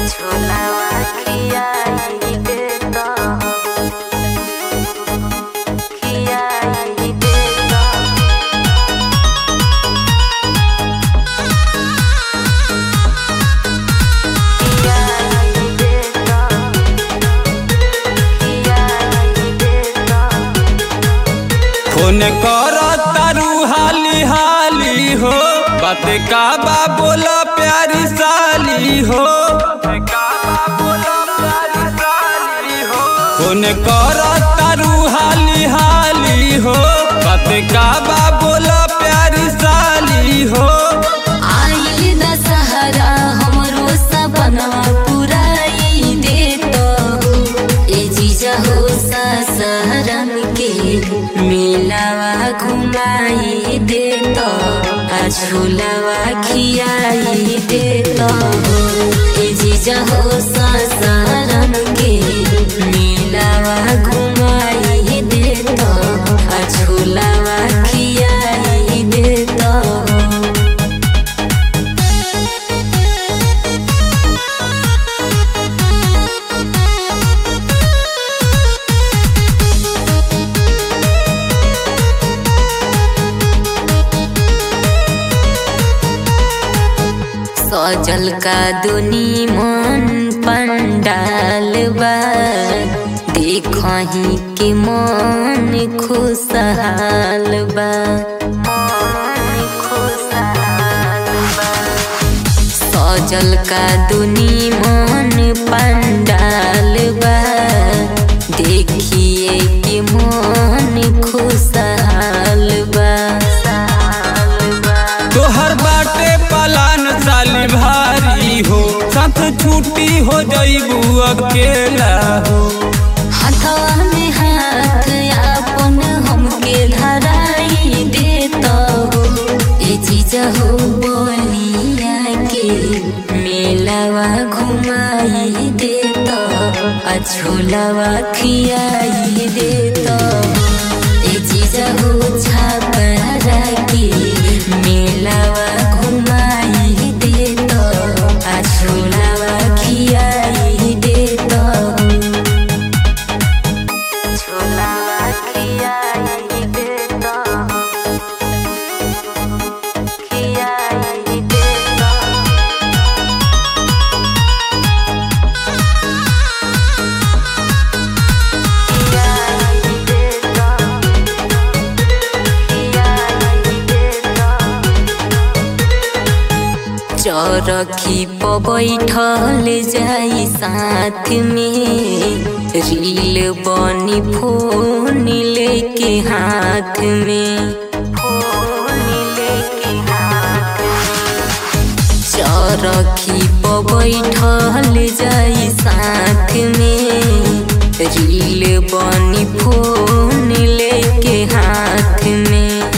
छोलावा खियाई देता खियाई देता खियाई देता खियाई देता फोन कर तारू हाली हाली हो बात का बा बोला प्यारी साली हो फोन कर तारू हाली हाली हो बात का बा बोला प्यारी साली हो आइल दशहरा हमरो सपनवा पुराई देतो ए जीजा हो ससरम के मेलावा घुमाई देतो आ झूलावा खियाई देतो ए जीजा हो ससरम के मेलावा घुमाई देतो आ झूलावा खियाई देतो सजल का दुनी मन पंडाल बा देखही के मन खुशहाल बा सजल का दुनी मन पंडाल बा देखिए के मन खुशहाल बा तोहर बाटे पलान साली भारी हो साथ छुट्टी हो जईबू अकेला हो हथवा में हाथ अपन हमके धराई देता हो ए चीज हो बोलिया के मेलावा घुमाई देता आ झोलावा खियाई देता ए चीज हो छापरा के मेलावा घुमाई देता आ झोलावा खियाई देता छोलावा खियाई देता खियाई देता खियाई देता खियाई देता चरखी पर बैठल जाई साथ में रील बनी फोन लेके हाथ में फोन लेके हाथ चरखी पर बैठल जाई साथ में रील बनी फोन लेके हाथ में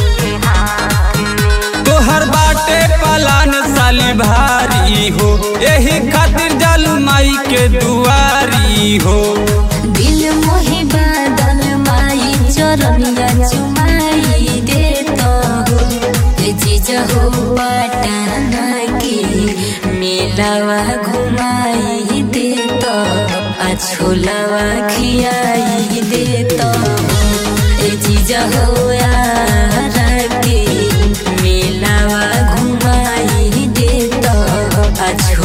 तोहर बाटे पलान साली भारी हो यही खातिर जल माई के दुआरी हो दिल मोहे बादल माई चरनिया चुमाई देता हो ए जीज हो पटना के मेलावा घुमाई देता आ छोलावा खियाई देता ए जीज हो यारा के मेलावा घुमाई देता आ